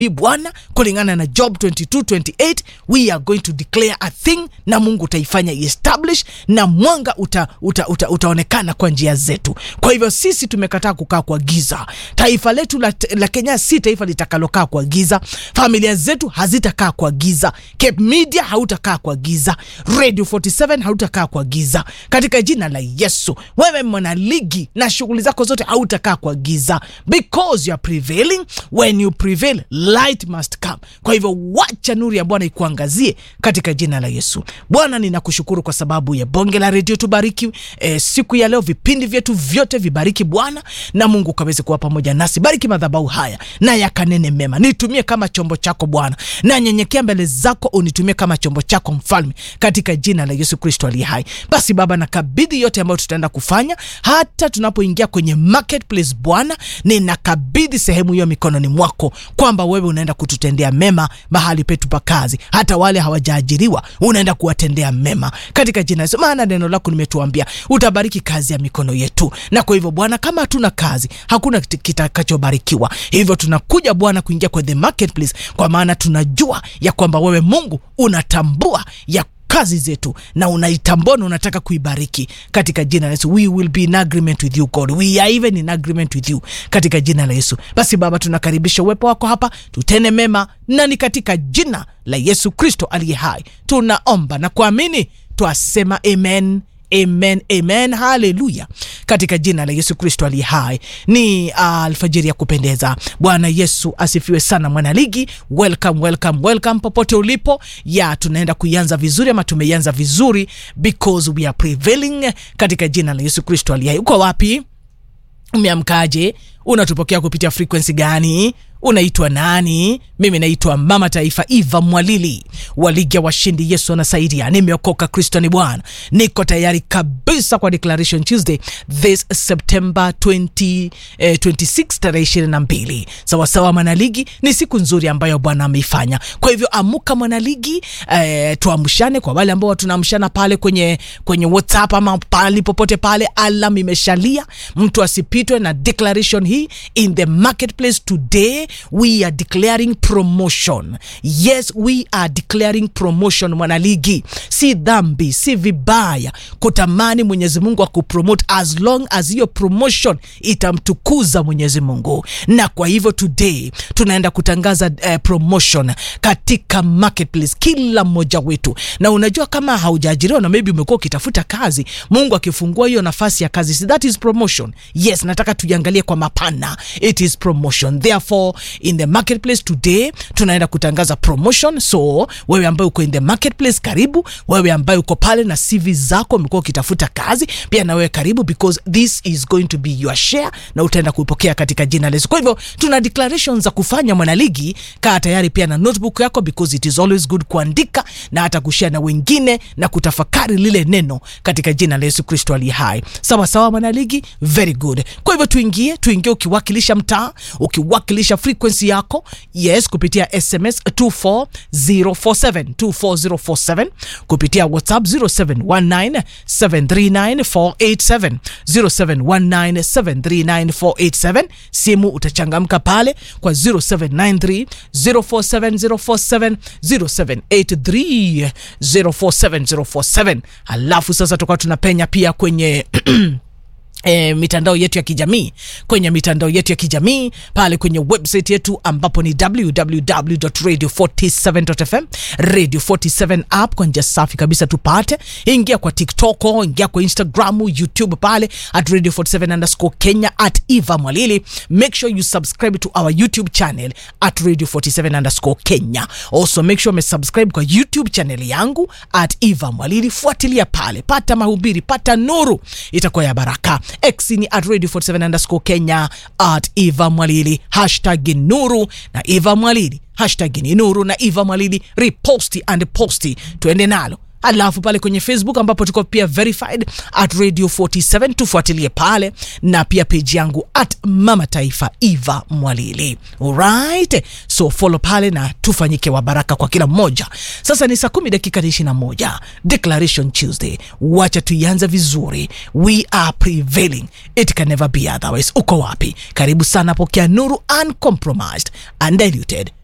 bwana kulingana na job 2228 we are going to declare a thing na mungu utaifanya establish na mwanga uta, uta, uta, utaonekana kwa njia zetu kwa hivyo sisi tumekataa kukaa kwa giza taifa letu la, la kenya si taifa litakalokaa kwa giza familia zetu hazitakaa kwa giza cape media hautakaa kwa giza radio 47 hautakaa kwa giza katika jina la yesu wewe mwanaligi na shughuli zako zote hautakaa kwa giza because you are prevailing when you prevail light must come kwa hivyo wacha nuru ya bwana ikuangazie katika jina la yesu bwana ninakushukuru kwa sababu ya bonge la redio tubariki e, siku ya leo vipindi vyetu vyote vibariki bwana na mungu kaweze kuwa pamoja nasi bariki madhabau haya na yakanene mema nitumie kama chombo chako bwana na nyenyekea mbele zako unitumie kama chombo chako mfalme katika jina la yesu kristo aliye hai basi baba nakabidhi yote ambayo tutaenda kufanya hata tunapoingia kwenye marketplace bwana ninakabidhi sehemu hiyo mikononi mwako kwamba wewe unaenda kututendea mema mahali petu pa kazi hata wale hawajaajiriwa unaenda kuwatendea mema katika jina la Yesu maana neno lako limetuambia utabariki kazi ya mikono yetu na kwa hivyo bwana kama hatuna kazi hakuna kit- kitakachobarikiwa hivyo tunakuja bwana kuingia kwa the marketplace kwa maana tunajua ya kwamba wewe mungu unatambua ya kazi zetu na unaitambua na unataka kuibariki katika jina la yesu we will be in agreement with you god we are even in agreement with you katika jina la yesu basi baba tunakaribisha uwepo wako hapa tutene mema na ni katika jina la yesu kristo aliye hai tunaomba na kuamini twasema amen amen amen haleluya katika jina la yesu kristo aliye hai ni uh, alfajiri ya kupendeza bwana yesu asifiwe sana mwanaligi welcome welcome welcome popote ulipo ya tunaenda kuianza vizuri ama tumeianza vizuri because we are prevailing katika jina la yesu kristo aliye hai uko wapi umeamkaje unatupokea kupitia frequency gani unaitwa nani mimi naitwa mama taifa iva mwalili wa ligi ya washindi yesu anasaidia nimeokoka kristo ni bwana niko tayari kabisa kwa declaration tuesday this september 20, eh, 26 tarehe 22 sawasawa mwanaligi ni siku nzuri ambayo bwana ameifanya kwa hivyo amuka mwanaligi eh, tuamshane kwa wale ambao tunaamshana pale kwenye kwenye whatsapp ama pali popote pale alam imeshalia mtu asipitwe na declaration hii in the marketplace today we are declaring promotion yes we are declaring promotion mwanaligi si dhambi si vibaya kutamani mwenyezi mungu akupromote as long as hiyo promotion itamtukuza mwenyezi mungu na kwa hivyo today tunaenda kutangaza uh, promotion katika marketplace kila mmoja wetu na unajua kama haujaajiriwa na maybe umekuwa ukitafuta kazi mungu akifungua hiyo nafasi ya kazi si that is promotion yes nataka tuiangalie kwa mapana it is promotion therefore in the marketplace today tunaenda kutangaza promotion so wewe ambaye uko in the marketplace karibu wewe ambaye uko pale na cv zako umekuwa ukitafuta kazi pia na wewe karibu because this is going to be your share na utaenda kuipokea katika jina la Yesu kwa hivyo tuna declarations za kufanya mwanaligi kaa tayari pia na notebook yako because it is always good kuandika na hata kushare na wengine na kutafakari lile neno katika jina la Yesu Kristo aliye hai sawa sawa mwanaligi very good kwa hivyo tuingie tuingie ukiwakilisha mtaa ukiwakilisha frequency yako yes kupitia sms 24047 24047 kupitia whatsapp 0719 739 0719739487 simu utachangamka pale kwa 0793 047047 0783 047047 halafu sasa tukawa tunapenya pia kwenye E, mitandao yetu ya kijamii kwenye mitandao yetu ya kijamii pale kwenye website yetu ambapo ni www.radio47.fm radio 47 app kwa njia safi kabisa tupate ingia kwa tiktok ingia kwa instagram youtube pale at radio 47 underscore kenya at eva mwalili make sure you subscribe to our youtube channel at radio 47 underscore kenya also make sure umesubscribe kwa youtube channel yangu at eva mwalili fuatilia pale pata mahubiri pata nuru itakuwa ya baraka x ni at radio 47 underscore kenya at eva mwalili hashtag nuru na eva mwalili hashtag ni nuru na eva mwalili reposti and posti tuende nalo alafu pale kwenye facebook ambapo tuko pia verified at radio 47 tufuatilie pale na pia peji yangu at mama taifa eva mwalili alright so follow pale na tufanyike wa baraka kwa kila mmoja sasa ni saa kumi dakika ishiri na moja declaration tuesday wacha tuianze vizuri we are prevailing it can never be otherwise uko wapi karibu sana pokea nuru uncompromised undiluted